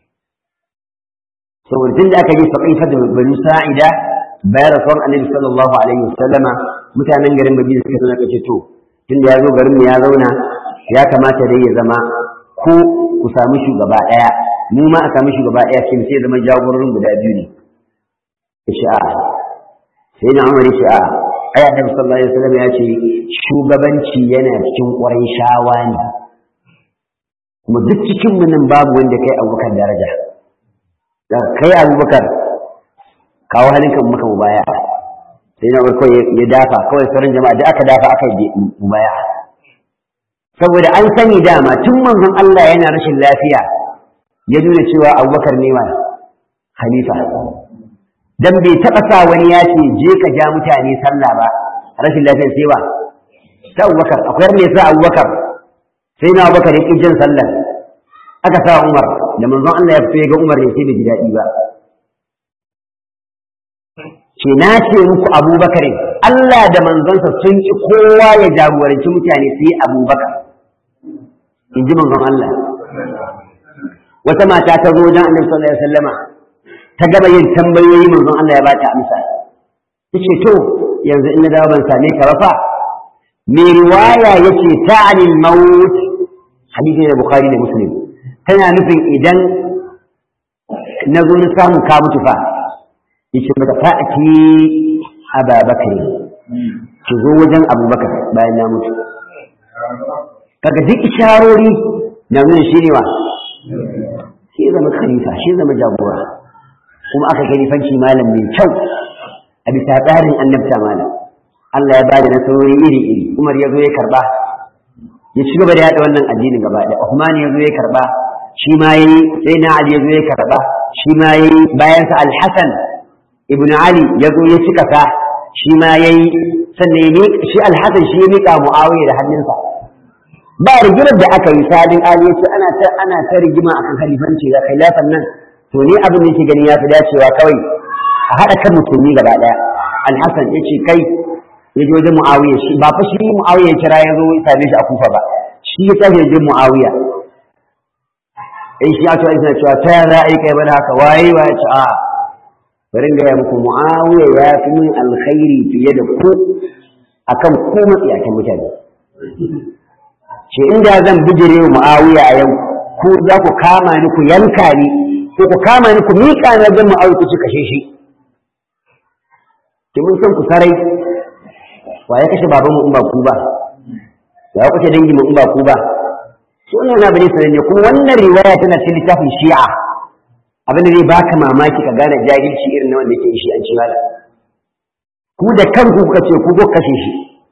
saboda tun da aka yi faƙifa da banu sa'ida bayan rasuwar annabi sallallahu alaihi wasallama mutanen garin madina suka sanar kace to tun da ya zo garin mu ya zauna ya kamata dai ya zama ko ku samu shugaba ɗaya mu ma a samu shugaba ɗaya kin sai zama jagororin guda biyu ne sha'a sai na umar sha'a ai annabi sallallahu alaihi wasallam ya ce shugabanci yana cikin ƙwarai shawa ne kuma duk cikin mu nan babu wanda kai abubakar daraja da kai abubakar kawo halinka maka mu baya sai na kawai ya dafa kawai sauran jama'a da aka dafa aka yi mubaya saboda an sani dama tun manzon Allah yana rashin lafiya ya nuna cewa abubakar ne ma khalifa dan bai taɓa sa wani ya ce je ka ja mutane sallah ba rashin lafiyar sai ba ta abubakar akwai ne sa abubakar sai na abubakar ya ƙi jin sallah aka sa umar da manzon Allah ya fito ya ga umar ne sai bai ji daɗi ba ce na ce muku abubakar Allah da manzonsa sun ki kowa ya jagoranci mutane sai abubakar in ji manzon Allah wata mata ta zo wajen annabi sallallahu alaihi wasallama ta gaba yin tambayoyi manzon Allah ya bata amsa tace to yanzu in na dawo ban same ka ba fa me riwaya yace ta'ani al-maut hadisi da bukhari da muslim tana nufin idan na zo na samu ka mutu fa yace mata fa'ati ababakar ki zo wajen abubakar bayan na mutu kaga duk isharori na nuna shi ne wa shi zama khalifa shi zama jagora kuma aka khalifanci malam mai kyau a bisa tsarin annabta malam Allah ya bada nasarori iri iri Umar ya zo ya karba ya ci gaba da yada wannan addinin gaba da Uthman ya zo ya karba shi ma yayi sai na Ali ya zo ya karba shi ma yayi bayan sa Al-Hasan ibn Ali ya zo ya cika sa shi ma yayi sannan ya shi Al-Hasan shi ya mika Muawiya da hannunsa ba rigimar da aka yi sadin Ali ya ce ana ta ana ta rigima akan khalifanci da khilafan nan to ni abin da yake gani ya fi dacewa kawai a haɗa kan musulmi gaba ɗaya Al-Hasan ya ce kai ya je wajen Muawiya shi ba fa shi Muawiya ya kira ya zo ya same shi a Kufa ba shi ya tafi wajen Muawiya in shi ya ce ina cewa ta ya za a yi kai bana haka waye waye ce a bari ga muku Muawiya ya fi min alkhairi fiye da ku akan ku matsiyakan mutane ce inda zan bijire wa Muawiya a yau ku za ku kama ni ku yanka ni ko ku kama ni ku miƙa na wajen Muawiya ku ci kashe shi ki mun san ku sarai wa ya kashe baban mu in ba ku ba wa ya kashe dangi mu in ba ku ba so wannan na bane sanan ne kuma wannan riwaya tana cikin littafin Shi'a abin da zai baka mamaki ka gane jahilci irin na wanda yake shi an ci mala ku da kanku kuka ce ku ko kashe shi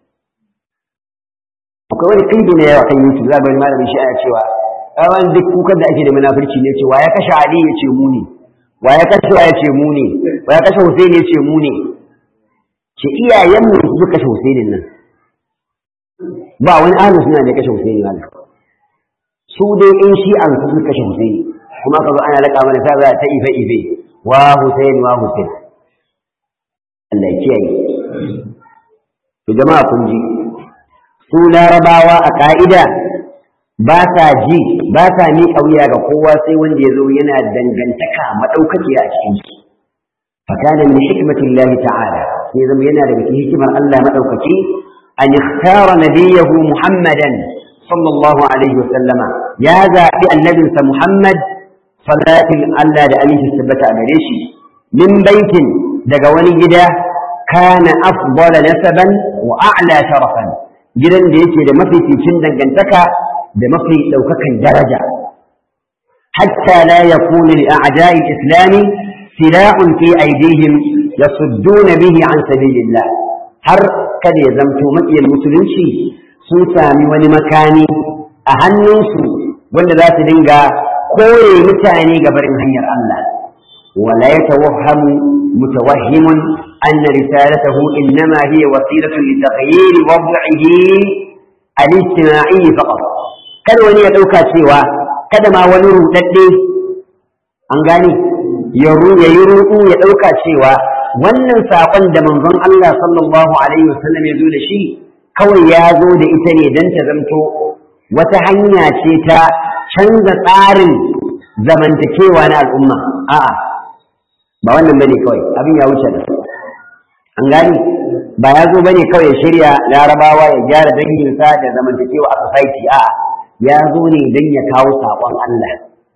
akwai wani kai na yawa kan YouTube za bari malamin Shi'a cewa awan duk kukan da ake da munafurci ne ce wa ya kashe Ali ya ce mu ne wa ya kashe wa ya ce mu ne wa ya kashe Hussein ya ce mu ne ce iyayenmu su suka kashe Husainin nan ba wani ahlus suna da kashe Husaini ba su dai in shi an su suka kashe Husaini kuma ka zo ana laka mana ta za ta ife ife wa Husaini wa Husain Allah ya kiyaye to jama'a kun ji su larabawa a ka'ida ba sa ji ba sa miƙa wuya ga kowa sai wanda ya zo yana dangantaka maɗaukakiya a cikin su فكان من حكمة الله تعالى في زمينا لك حكمة الله مدوكتي أن اختار نبيه محمدا صلى الله عليه وسلم يا ذا النبي محمد صلاة الله لأمين السبت أمريشي من بيت دقوني جدا كان أفضل نسبا وأعلى شرفا جدا ليتي لمفي في شندا جنتك بمفي لوكك درجة حتى لا يكون لأعداء الإسلام سلاح في أيديهم يصدون به عن سبيل الله har kada ya zamto maƙiyar musulunci sun sami wani makani a hannunsu wanda za su dinga kore mutane ga barin hanyar Allah wala ya tawahhamu mutawahhimun anna risalatahu innama hiya wasilatun li taghyir wad'ihi al-ijtima'i faqat kada wani ya dauka cewa kada ma wani rudadde an gane ya yi ruɗu ya ɗauka cewa wannan saƙon da manzon Allah sallallahu alaihi wasallam ya zo da shi kawai ya zo da ita ne don ta zamto wata hanya ce ta canza tsarin zamantakewa na al'umma a'a ba wannan bane kawai abin ya wuce da an gani ba ya zo bane kawai ya shirya larabawa ya gyara danginsa da zamantakewa a society a'a ya zo ne don ya kawo saƙon Allah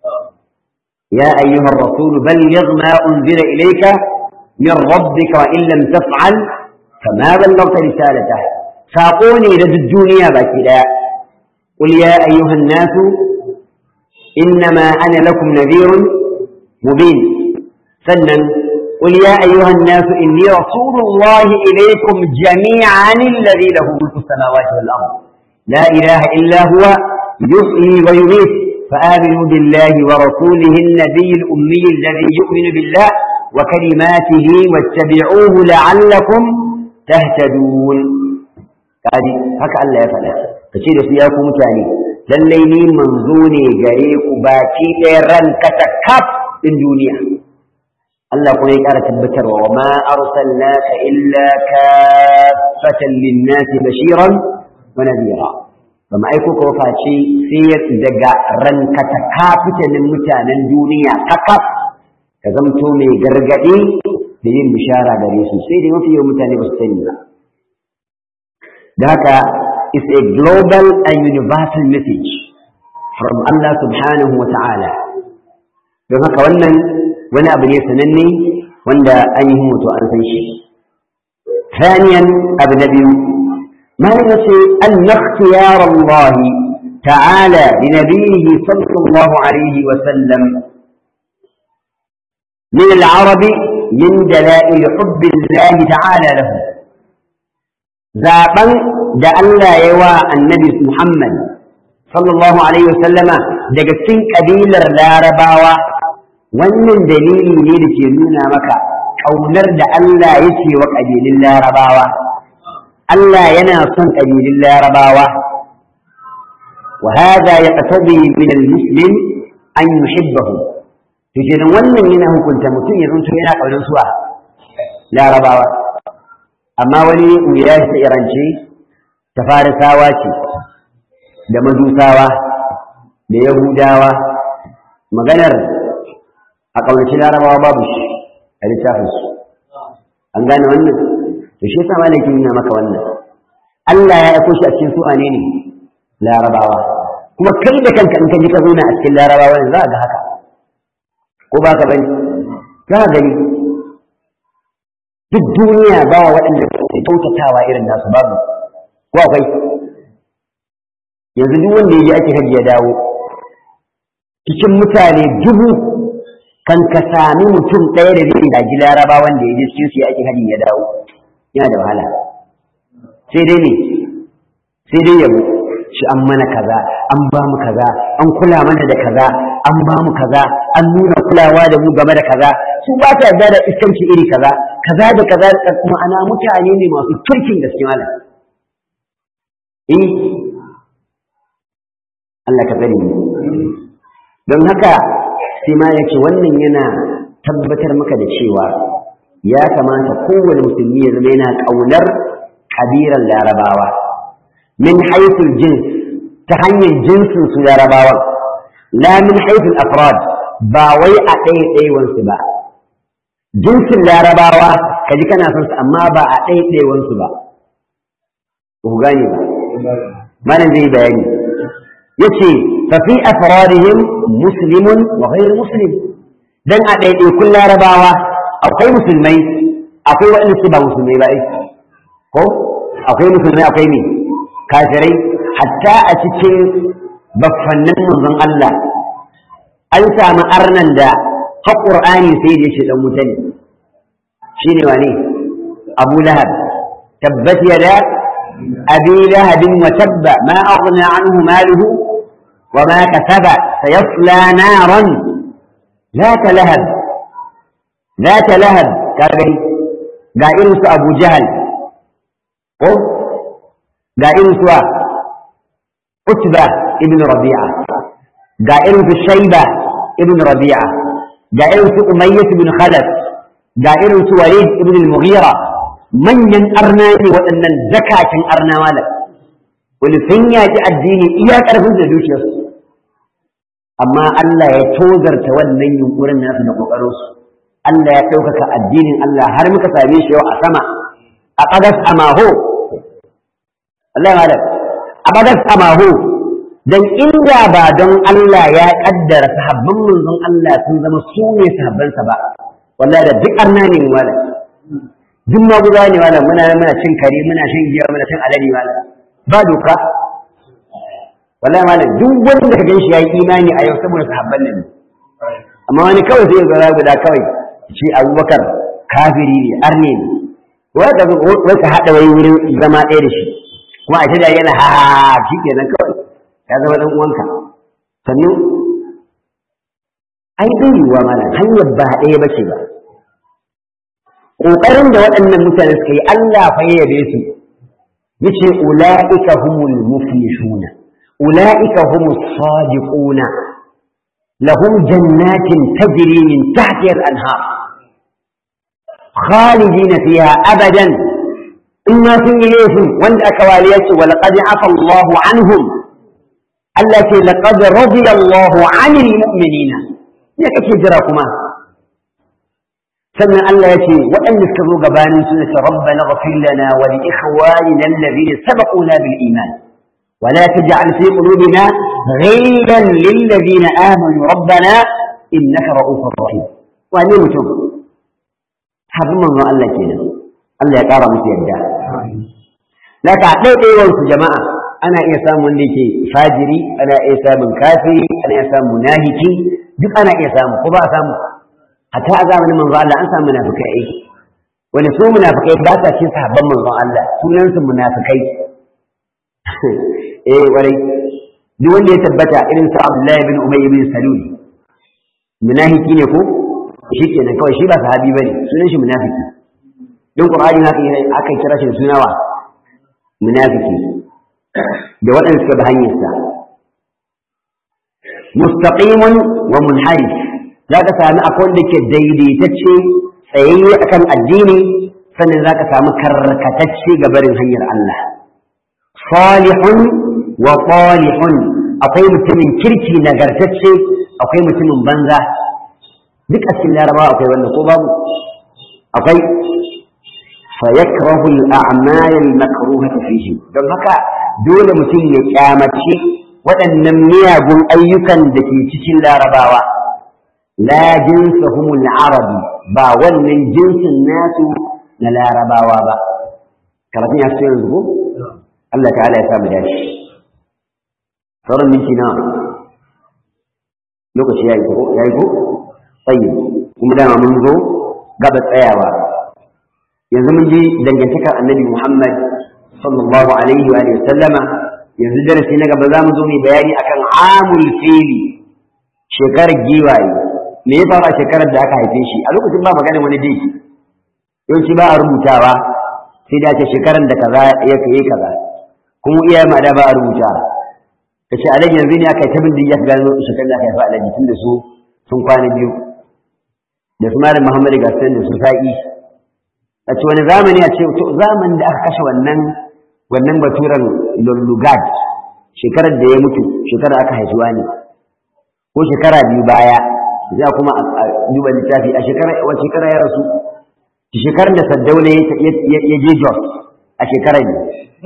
يا أيها الرسول بلغ ما أنزل إليك من ربك وإن لم تفعل فما بلغت رسالته ساقوني لدى الدنيا باكدا قل يا أيها الناس إنما أنا لكم نذير مبين سنن قل يا أيها الناس إني رسول الله إليكم جميعا الذي له ملك السماوات والأرض لا إله إلا هو يحيي ويميت فآمنوا بالله ورسوله النبي الأمي الذي يؤمن بالله وكلماته واتبعوه لعلكم تهتدون هذه هكا الله يفعل فشيء سياكم متاني lallai ni manzo ne gare ku baki ɗaya ranka ta kaf ɗin duniya Allah kuma ya ƙara tabbatarwa wa ma arsalnaka illa kaffatan lin-nasi bashiran wa nadhira ba ma aiko ka face sai daga ranka ta kafitanin mutanen duniya kakaf ka zamto mai gargaɗi da yin bishara gare su sai dai mafi yawan mutane ba su sani ba da haka is a global and universal message from Allah subhanahu wa ta'ala don haka wannan wani abu ne sananne wanda an yi mutu an san shi ثانيا أبو نبي ما ينسي أن اختيار الله تعالى لنبيه صلى الله عليه وسلم من العرب من دلائل حب الله تعالى له zaben da Allah ya wa annabi Muhammad sallallahu alaihi wasallama daga cikin kabilar larabawa wannan dalili ne da ke nuna maka ƙaunar da Allah yake wa ƙabilun larabawa Allah yana son ƙabilun larabawa wa hadha yaqtadi min al-muslim an yuhibbahu to kenan wannan yana hukunta mutum ya zanto yana ƙaunar suwa larabawa amma wani wuya ta irance ta farisawa ce da majusawa da yahudawa maganar a ƙaunaci larabawa babu shi a littafinsu an gane wannan to shi yasa malakin nuna maka wannan Allah ya aiko shi a cikin su ne ne larabawa kuma kai da kanka in ka ji ka zauna a cikin larabawa ne za a ga haka ko ba ka bane za a gani duk duniya ba waɗanda ke kyautatawa irin nasu babu ko akwai yanzu duk wanda ya je ake hajji ya dawo cikin mutane dubu kan ka sami mutum ɗaya da zai gaji laraba wanda ya je cikin su ya ake hajji ya dawo yana da wahala sai dai ne sai dai yabo shi an mana kaza an ba mu kaza an kula mana da kaza an ba mu kaza an nuna kulawa da mu game da kaza su ba ta yarda da iskanci iri kaza kaza da kaza da kuma ana mutane ne masu turkin gaske malam eh Allah ka bari don haka sai ma yake wannan yana tabbatar maka da cewa ya kamata kowane musulmi ya zama yana ƙaunar kabiran larabawa min haithul jins ta hanyar jinsin su larabawan la min haithul afrad ba wai a ɗaya ɗayawansu ba jinsin larabawa ka ji kana son su amma ba a ɗaya ɗayawansu ba ku gane ba malam zai bayani yace fa fi afradihim muslimun wa ghayr muslim dan a ɗaiɗaikun larabawa akwai musulmai akwai waɗanda su ba musulmai ba ko akwai musulmai akwai ne kafirai hatta a cikin baffannin manzon Allah an samu arnan da har Qur'ani sai da shi dan wuta ne shine wane Abu Lahab tabbat yada abi lahab wa tabba ma aghna anhu maluhu wa ma kasaba sayasla naran ذات لهب ذات لهب كاغري ga irin su Abu Jahal ko ga irin su Utba ibn Rabi'a ga irin su Shayba ibn Rabi'a ga irin su Umayyah ibn Khalaf ga irin su Walid ibn al-Mughira manyan arna ne waɗannan zakakin arna malam wani sun yaki addini iya ƙarfin da dukiyarsu amma Allah ya tozarta wannan yunkurin nasu da ƙoƙarinsu Allah ya ɗaukaka addinin Allah har muka same shi yau a sama a ƙadas a maho Allah ya a ƙadas a maho dan inda ba don Allah ya ƙaddara sahabban manzon Allah sun zama su ne sahabbansa ba wallahi da duk arna ne wala duk maguza ne wala muna muna cin kare muna shan giya muna cin alade wala ba doka wallahi malam duk wanda ka ganshi yayi imani a yau saboda sahabban nan amma wani kawai sai ga guda kawai shi Abubakar kafiri ne arne ne wai ka wai ka haɗa wai wurin zama ɗaya da shi kuma a shirya yana ha shi kenan kawai ya zama ɗan uwanka sannan ai bai yiwuwa mana hanyar ba ɗaya ba ce ba ƙoƙarin da waɗannan mutane suka yi Allah fa ya yabe su yace ula'ika humul muflihuna ula'ika humus sadiquna lahum jannatin tajri min tahtiha al-anhar khalidina fiha abadan inna sun yi laifin wanda aka waliya ce wa laqad afa Allahu anhum Allah ce laqad radiya Allahu 'anil mu'minina me kake jira kuma sannan Allah ya ce waɗanda suka zo gabanin suna ce rabbana ghfir lana wa li ikhwanina alladhina sabaquna bil iman wa la taj'al fi qulubina ghillan lil ladina amanu rabbana innaka ra'ufur rahim wa ne mutum habin manzon Allah kenan Allah ya ƙara musu yadda laka ɗaiɗaiwar su jama'a ana iya samun wanda yake fajiri ana iya samun kafiri ana iya samun munafiki duk ana iya samu ko ba a samu hatta a zamanin manzo Allah an samu munafikai ai wani su munafikai ba sa cikin sahabban manzon Allah sunan su munafikai eh wai duk wanda ya tabbata irin sa Abdullahi bin Umayy bin Salul munafiki ne ko shikenan kawai shi ba sahabi bane sunan shi munafiki don Qur'ani haka aka kira shi sunawa munafiki da waɗanda suka bi hanyarsa mustaqimun wa munharif za ka sami akwai wanda ke daidaitacce tsayayye akan addini sannan za ka sami karkatacce ga barin hanyar Allah salihun wa salihun akwai mutumin kirki nagartacce akwai mutumin banza duk a cikin larabawa akwai wannan ko babu akwai fayakrahu al-a'mal al-makruhah fihi don haka dole mutum ya kyamaci waɗannan miyagun ayyukan da ke cikin larabawa la jinsahumul arabi ba wannan jinsin nasu na larabawa ba karatun ya fi yanzu ko Allah ta'ala ya samu dashi sauran minti na lokaci ya yi ko ya yi ko tsayi kuma dama mun zo gaba tsayawa yanzu mun ji dangantakar annabi Muhammad sallallahu alaihi wa sallama yanzu darasi na gaba za mu zo mai bayani akan amul fili shekarar giwaye me ya faru a shekarar da aka haife shi a lokacin ba maganin wani dai yawanci ba a rubutawa sai da ce shekarar da kaza ya kai kaza kuma iyaye ma da ba a rubuta ta ce alaji yanzu ne aka yi tabin da ya gano shekarar da aka haifa alaji tun da su sun kwana biyu da su malam muhammadu gasan da su sa'i a ce wani zamani a ce to zamanin da aka kashe wannan wannan baturan lullugad shekarar da ya mutu shekarar aka haifuwa ne ko shekara biyu baya za kuma a duba littafi a shekara wa shekara ya rasu ki shekarar da saddauna ya je jos a shekarar ne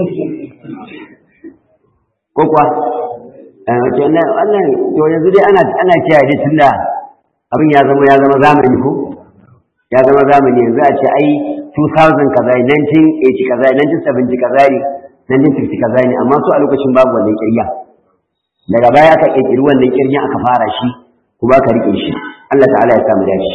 ko kuwa wannan to yanzu dai ana ana kiyaye dai tunda abin ya zama ya zama zamani ko ya zama zamani yanzu a ce ai 2000 kaza 1980 kaza 1970 kaza ne 1960 kaza ne amma su a lokacin babu wannan kirya daga baya aka kirkiri wannan kiryan aka fara shi kuma aka rike shi Allah ta'ala ya samu dace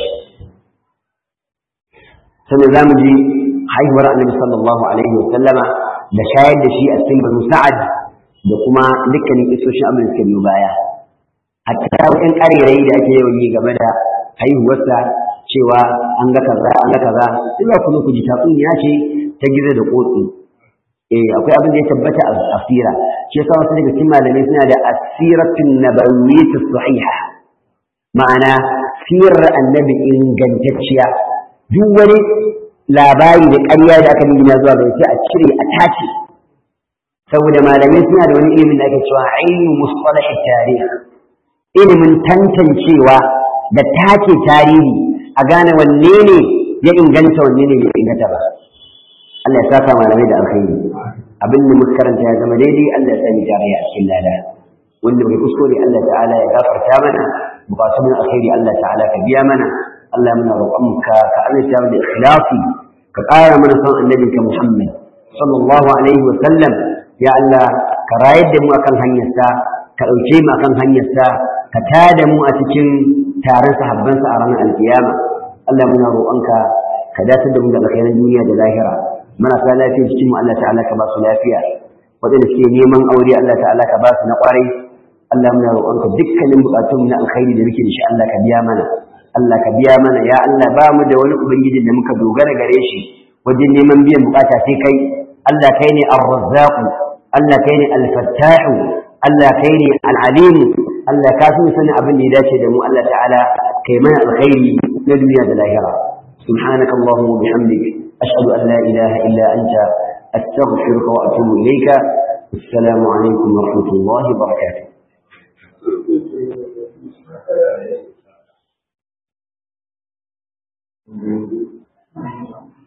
sannan zamu ji haihuwar annabi sallallahu alaihi wa sallama da shayar da shi a cikin banu sa'ad da kuma dukkanin isoshin abin da suka biyo baya hatta wa'in ƙarerai da ake yawan yi game da haihuwarsa cewa an ga kaza an ga kaza illa ku zo ku ji tatsuniya ce ta gizo da kotsi eh akwai abin da ya tabbata a asira shi yasa wasu daga cikin malamai suna da asiratun nabawiyyat sahiha ma'ana sirar annabi ingantacciya duk wani labari da ƙarya da aka nuna zuwa ga sai a cire a tace saboda malamai suna da wani ilimin da ake cewa ilmu mustalah tarih ilimin tantancewa da tace tarihi a gane wanne ne ya inganta wanne ne bai inganta ba Allah ya saka malamai da alkhairi abin da muka karanta ya zama daidai Allah ya sani tarayya a cikin lada wanda bai kuskure Allah ta'ala ya gafarta mana bukatun min alkhairi Allah ta'ala ka biya mana Allah muna roƙonka ka azurta mu da ikhlasi ka ƙara mana son annabinka Muhammad sallallahu alaihi wa sallam ya Allah ka rayar da mu akan hanyarsa ka ɗauke mu akan hanyarsa ka tada mu a cikin taron sahabbansa a ranar alkiyama Allah muna roƙonka ka datar da mu da alkhairan duniya da lahira marasa lafiya cikin mu Allah ta'ala ka ba su lafiya waɗanda suke neman aure Allah ta'ala ka ba su na ƙwarai Allah muna roƙonka dukkanin buƙatun na alkhairi da muke da shi Allah ka biya mana Allah ka biya mana ya Allah ba mu da wani ubangiji da muka dogara gare shi wajen neman biyan buƙata sai kai Allah kai ne ar-razzaq Allah kai ne al-fattah Allah kai ne al-alim Allah ka fi sanin abin da ya dace da mu Allah ta'ala kai mana alkhairi na duniya da lahira سبحانك اللهم وبحمدك أشهد أن لا إله إلا أنت أستغفرك وأتوب إليك السلام عليكم ورحمة الله وبركاته Thank you.